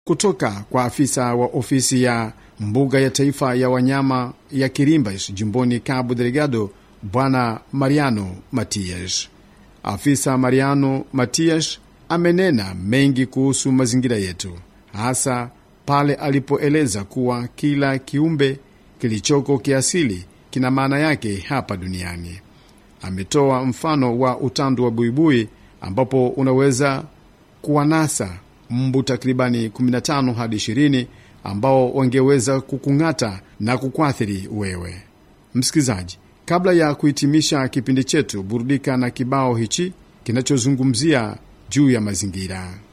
kutoka kwa afisa wa ofisi ya mbuga ya taifa ya wanyama ya Kirimbas jimboni Cabo Delgado, Bwana Mariano Matias. Afisa Mariano Matias amenena mengi kuhusu mazingira yetu, hasa pale alipoeleza kuwa kila kiumbe kilichoko kiasili kina maana yake hapa duniani. Ametoa mfano wa utandu wa buibui ambapo unaweza kuwanasa mbu takribani 15 hadi 20 ambao wangeweza kukung'ata na kukuathiri wewe msikilizaji. Kabla ya kuhitimisha kipindi chetu, burudika na kibao hichi kinachozungumzia juu ya mazingira.